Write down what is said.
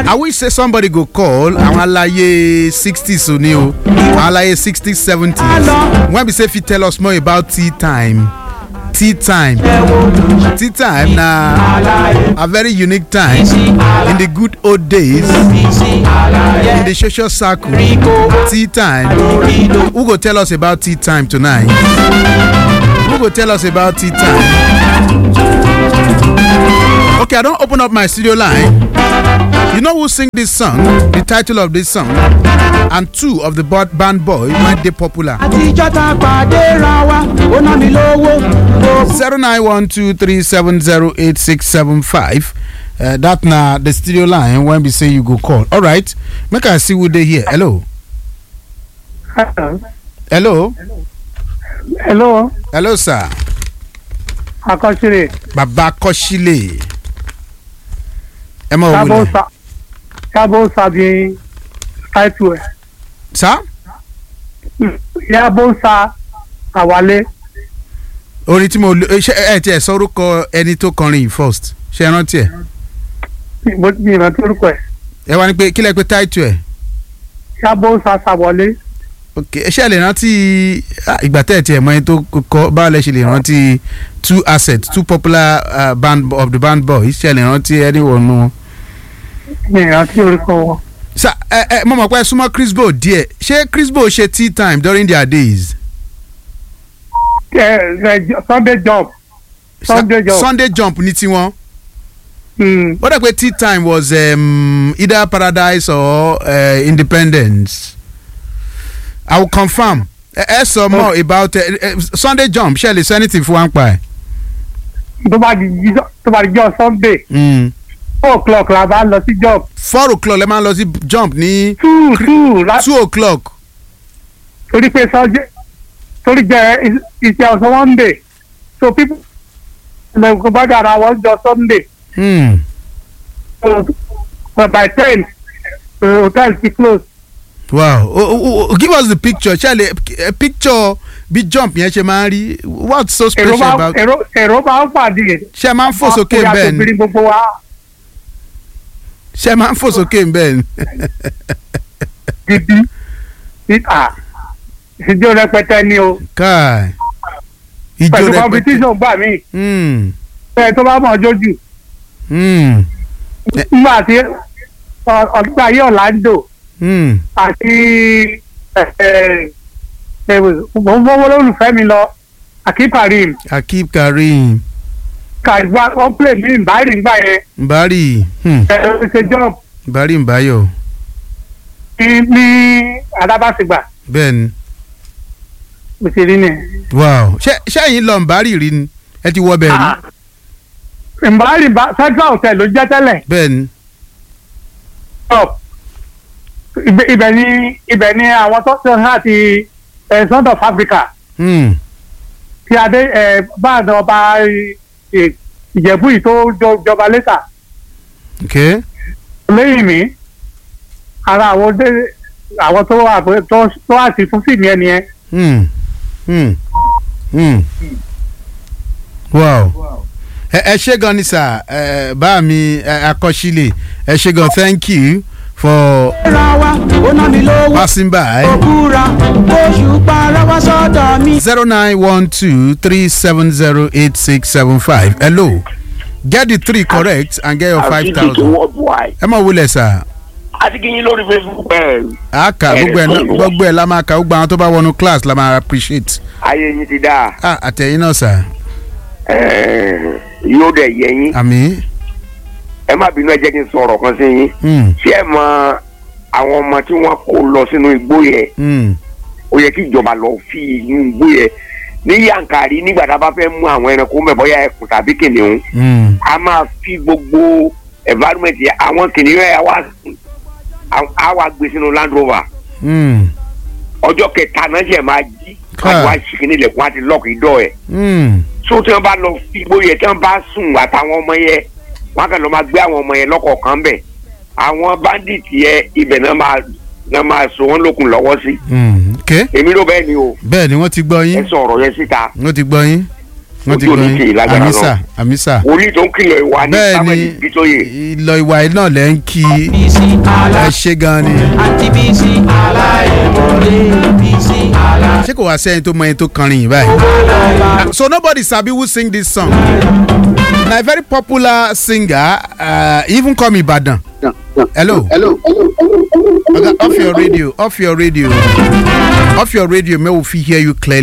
I wish say somebody go call àwọn alaye sixties o ni o àwọn alaye sixties seventies when be say fit tell us more about tea time tea time tea time na a very unique time in the good old days in the social circle tea time who go tell us about tea time tonight who go tell us about tea time okay i don open up my studio line you know who sing this song the title of this song and two of the bod- band boys wey dey popular àtijọ́ ta pàdé ra wa ó ná mi lówó. zero nine one two three seven zero eight six seven five uh, that na the studio line when be say you go call alright make i see who dey here hello hello hello hello sir akọ́sílẹ̀ baba kọ́sílẹ̀ ẹ mọ̀ sábò wọlé sa sábò sàbí táìtù ẹ̀ sir yàbò sa àwálé orin tí mo lo ṣe ẹ tiẹ̀ sọ orúkọ ẹni tó kọrin yìí first ṣe é rántí ẹ mo mi ìrántí orúkọ ẹ̀ ẹ wá ní pé kílẹ̀ pé táìtù ẹ̀ yàbò sa sàwọlé ok ṣé ẹ lè rántí ah, ìgbà tẹ́ ẹ̀ tiẹ̀ mọ ẹni tó kọ báwo lẹ ṣe lè rántí two assets two popular uh, band of the band boys ṣé ẹ lè rántí anyone nu wọn. mi ìrántí orúkọ wọn. sa ẹ ẹ mo mọ̀ pé ẹ súnmọ́ crisbo díẹ̀ ṣé crisbo ṣe tea time during their days. ẹ ẹ sunday jump Sa- sunday jump sunday jump ní tiwọn. mm. ó dẹ̀ pé tea time was um, either paradise or uh, independence. i will confirm ẹ ẹ sọ more about uh, uh, sunday jump ṣe lè sọ anything fún wa ń pa ẹ. tó bá di jíjọ- tó bá di jọ sunday Mm. four o'clock la bá lọ sí jump four o'clock lè máa lọ sí jump ní two two la two o'clock. torí pé sunday torí jẹ iṣẹ́ ọ̀sán monday so people lẹ́gbẹ̀ẹ́ bá dára wọ́n jọ sunday Hmm. so but by ten the hotel ti close. wow o, o, o, give us the picture ṣẹlẹ uh, picture bí jump yẹn ṣe máa ń rí what's so èrò special máa about èrò èrò máa ń pàdé. ṣe máa ń fò sókè Ọkùnrin bẹ́ẹ̀ ni àtòbìnrin gbogbo wa ṣe máa ń fò sókè bẹ́ẹ̀ ni gidi títà ìjọ rẹpẹtẹ ni o káì ijó pẹ̀lú rẹpẹtẹ competition gbà mí Hmm. ẹ tó bá mọ̀ jójú Hmm. nígbà tí ọdún ayé Orlando Hmm. àti mo ń fọwọ́ lólùfẹ́ mi lọ akíparim akib karim kàìgbà wọ́n pè mí ìbáyìí nígbà yẹn mbari hmm. ẹ̀rọ ṣe jump mbari mbayo ní ní adábàṣègbà bẹ́ẹ̀ ni mo ti rí ni. wow ṣé ṣé ẹ̀yin lọ mbari rí ni ẹ ti wọ bẹ́ẹ̀ rí ìbáyìí central hotel ló jẹ́ tẹ́lẹ̀ bẹ́ẹ̀ ni jump ibẹ̀ ibẹ̀ ni ibẹ̀ ni àwọn tó ṣe láti ẹ̀ Sound of Africa Hmm. tí adé ẹ̀ báàdàn ọba ẹ̀, ìjẹ̀bú yìí tó jọ- jọba lẹ́tà okay lẹ́yìn mi ara àwọn dé àwọn tó wà pé- tó tó wà sí fún fíìmù ẹni yẹn Hmm. Hmm. Hmm. wow ẹ ẹ ṣe gan ni sir ẹ bá mi ẹ, akọ́sílẹ̀ ẹ ṣe gan thank you for ra wa ó ná mi lówó. passing by ó búra oṣù para wá sọ́dọ̀ mi. zero nine one two three seven zero eight six seven five hello get the three correct and get your five àti thousand worldwide ẹ mọ̀ wúlẹ̀ sir àti kí yín lórí facebook ẹ a kà Ẹ, gbogbo ẹ̀ náà fóònù wa. gbogbo ẹ̀ la máa kà gbogbo àwọn tó bá wọnú class la máa appreciate ayé yín ti dáa ah àtẹ̀yìn náà sir ẹ yóò dẹ̀ yẹ yín àmì ẹ má bínú ẹ jẹ́ kí n sọ̀rọ̀ kan sí yín hmm ṣé ẹ mọ àwọn ọmọ tí wọ́n kó lọ sínú igbó yẹn hmm ó yẹ kí ìjọba lọ fi inú igbó yẹn ní yankari nígbà tá a bá fẹ́ mú àwọn ẹranko mẹ́ bọ́yá ẹkùn tàbí kìnìún hmm a máa fi gbogbo environment yẹn àwọn kìnìún yẹn á wá á wá gbé sínú land rover hmm ọjọ́ kẹta náà ṣe máa jí Káà. wọ́n á wá ṣìkìní ilẹ̀kùn á ti lọ́ọ̀kì dọ́ ẹ̀ hmm so tí wọ́n bá lọ fi igbó yẹn tí wọ́n bá sùn àtàwọn ọmọ yẹn wọ́n á kàn lọ máa gbé àwọn ọmọ yẹn lọ́kọ̀ọ̀kan bẹ̀ àwọn bandit yẹn ibẹ̀ náà máa náà máa so wọ́n lókun lọ́wọ́ sí hmm okay èmi ló bẹ́ẹ̀ ni o bẹ́ẹ̀ ni wọ́n ti gbọ́ ẹ yín sọ ọ̀rọ̀ yẹn síta wọ́n ti gbọ́ yín wọ́n ti ojú gbọ́ oníkè yín lágbára àmísà náà àmísà wòlíì tó ń kìlọ̀ ìwà ní bẹ́ẹ̀ sábẹ́ni ni bítóyè ìlọ ìwà yìí náà lẹ́ ń kí bísí àlá ẹ ṣe gan ni. àǹtí bísí àlá ẹ̀mọ́lé bísí àlá ṣé kò wá sẹ́yìn tó mọ ẹni tó kọrin yìí báyìí. àlá. so nobody sabi who sing this song na a very popular singer uh, he even come ibadan hello oga off your radio off your radio off your radio may we fit hear you clearly.